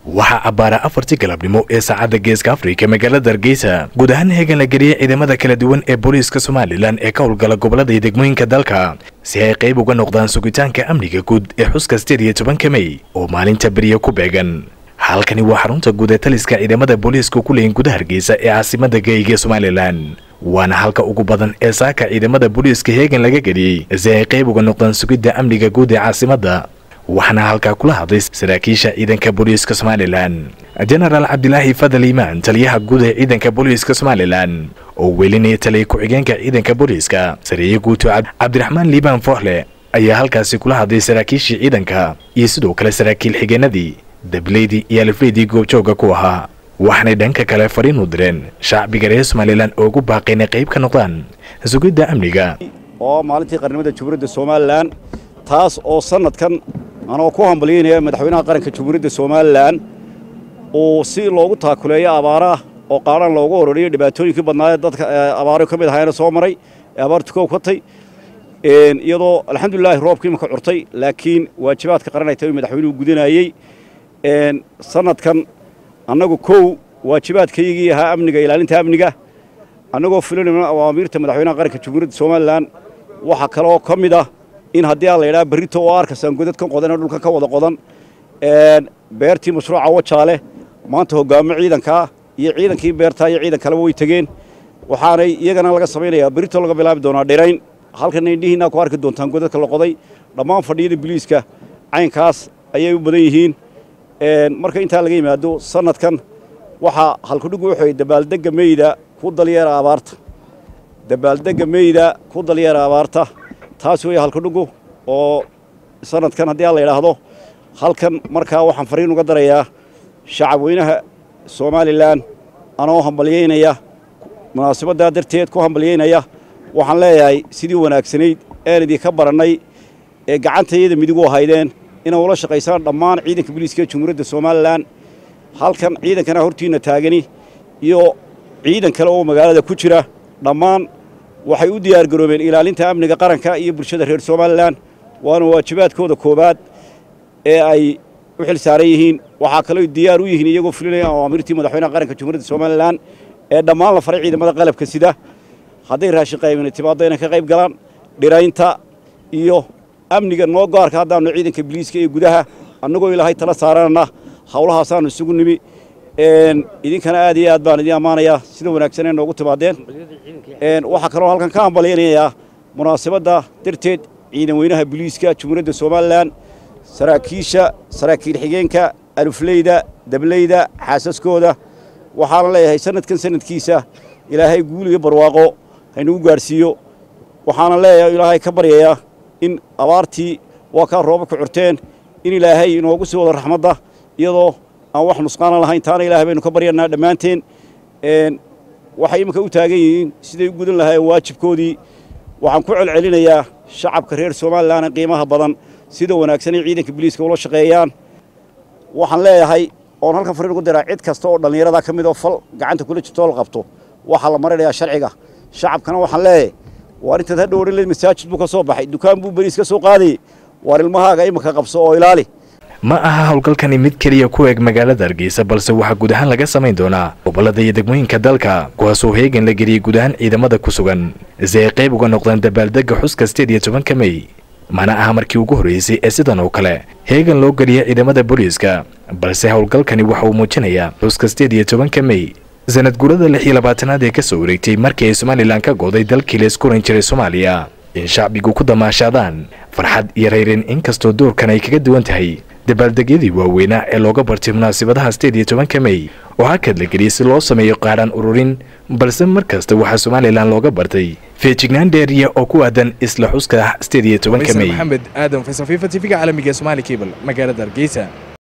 waxaa cabbaara afartii galabnimo ee saacadda geeska afrika magaalada hargeysa guud ahaan heegan la geliyey ciidamada kala duwan ee booliiska somalilan ee ka howlgala gobolada iyo degmooyinka dalka si ay qayb uga noqdaan sugitaanka amniga guud ee xuska sideed iyo tobanka mey oo maalinta beriya ku beegan halkani waa xarunta guud ee taliska ciidamada booliiska ku leeyin gudaha hargeysa ee caasimada geeyiga somalilan waana halka ugu badan ee saaka ciidamada booliiska heegan laga geliyey si ay qayb uga noqdaan sugidda amniga guud ee caasimadda waxaana halkaa kula hadlay saraakiisha ciidanka booliiska somalilan jenaraal cabdilaahi fadal iimaan taliyaha guud ee ciidanka booliiska somalilan oo welinaya taliya ku-xigeenka ciidanka booliiska sareeye guuto cabdiraxmaan liibaan fooxle ayaa halkaasi kula hadlay saraakiishii ciidanka iyo sidoo kale saraakiil xigeenadii dableydii iyo alifleydii goobjooga ku ahaa waxaanay dhanka kale fariin u direen shacbiga reer somalilan oo ugu baaqayna qayb ka noqdaan sugidda amniga oo maalintii qarnimada jamhuuriyadda somalilan taas oo sanadkan anoo ku hambalyaynaya madaxweynaha qaranka jamhuuriyadda somalilan uu si loogu taakuleeyo abaaraah oo qaadhan loogu ororiyo dhibaatooyinkii badnaayee dadka abaaro ka mid ahaayna soo maray ee abaartu ka katay iyadoo alxamdulilaahi roobkii imaka curtay laakiin waajibaadka qaran ay tahay madaxweynuhu gudanayey sanadkan annagu kow waajibaadkaygii ahaa amniga ilaalinta amniga annagoo fulinayna awaamiirta madaxweynaha qaranka jamhuuriyadda somalilan waxaa kaloo ka mid ah in haddii aan la yidhaha berrito oo arkasaan godadkan qodanee dhulkan ka wada qodan beertii mashruuca wajaale maanta hoggaamo ciidankaa iyo ciidankii beertaa iyo ciidan kaleba way tegeen waxaanay iyagana laga samaynayaa berrito laga bilaabi doonaa dhirayn halkan indhihiinaa ku arki doontaan godadka la qoday dhammaan fadhiyada biliiska caynkaas ayay u badan yihiin marka intaa laga yimaado sanadkan waxaa halkudhigu wuxuu dabaaldegga meyda ku dalyeera abaarta dabaaldegga meyda ku dalyeera abaarta taas weeye halkudhigu oo sanadkan haddii aan la yidhaahdo halkan markaa waxaan fariin uga darayaa shacabweynaha somalilan anoo hambalyaynaya munaasabaddaa darteed ku hambalyaynaya waxaan leeyahay sidii wanaagsanayd een idinka barannay ee gacantayada midigu ahaydeen inay ula shaqaysaan dhammaan ciidanka booliiska ee jamhuuriyadda somalilan halkan ciidankana hortiinna taagani iyo ciidan kale oo magaalada ku jira dhammaan waxay u diyaargaroobeen ilaalinta amniga qaranka iyo bulshada reer somalilan waana waajibaadkooda koowaad ee ay u xil saaran yihiin waxaa kaloo diyaar u yihiin iyagoo fulinaya awaamirtii madaxweynaha qaranka jamhuuriyadda somalilan ee dhammaan la faray ciidamada qalabka sida hadday raashin qaybina timaaddo inay ka qayb galaan dhiraynta iyo amniga noo gaarka haddaannu ciidanka biliiska ee gudaha annagoo ilaahay tala saaranana hawlahaasaannu isugu nimi idinkana aad iyo aad baan idiin ammaanayaa sida wanaagsan ee noogu timaadeen waxaa kaloo halkan ka hambalyaynayaa munaasabadda darteed ciidan weynaha biliiska jamhuuriyadda somalilan saraakiisha saraakiil xigeenka alufleyda dableyda xaasaskooda waxaana leeyahay sanadkan sanadkiisa ilaahay guul iyo barwaaqo haynagu gaadhsiiyo waxaana leeyahay ilaahay ka baryayaa in abaartii waa kaa rooba ku curteen in ilaahay inoogu sii wado raxmadda iyadoo aan wax nusqaana lahayn taana ilahay baynu ka baryanaa dhammaanteen waxay iminka u taagan yihiin siday u gudan lahaayeen waajibkoodii waxaan ku celcelinayaa shacabka reer somalilan qiimaha badan sida wanaagsan ay ciidanka biliiska ula shaqeeyaan waxaan leeyahay oon halkan fariin ugu diraa cid kasta oo dhallinyarada ka mid oo fal gacanta kula jirto la qabto waxaa la marinayaa sharciga shacabkana waxaan leeyahay waar intaad hadhow odhan leed masaajid buu ka soo baxay dukaan buu beriis ka soo qaadayey waar ilmahaaga iminka qabso oo ilaali ma aha howlgalkani mid keliya ku eg magaalada hargeysa balse waxaa guud ahaan laga samayn doonaa gobolada iyo degmooyinka dalka kuwaasoo heegan la geliyey guud ahaan ciidamada ku sugan si ay qayb uga noqdaan dabaaldegga xuska sideed iyo tobanka mey mana aha markii ugu horreysay ee sidan oo kale heegan loo geliya ciidamada booliiska balse howlgalkani waxa uu muujinayaa xuska sideed iyo tobanka mey sanad gurada lix iyo labaatanaad ee ka soo wareegtay markii ay somalilan ka gooday dalkii la isku ran jiray soomaaliya in shacbigu ku damaashaadaan farxad iyo rayreen inkastoo doorkan ay kaga duwan tahay dabaaldegyadii waaweynaa ee looga bartay munaasabadaha sideed iyo tobanka mey oo hakad la geliyey si loo sameeyo qaadhaan ururin balse mar kasta waxaa somalilan looga bartay feejignaan dheeriya oo ku aadan isla xuska sideed iyo tobanka mey maxamed aadan faysal fifa tv-ga caalamiga ee somaali cable magaalada hargeysa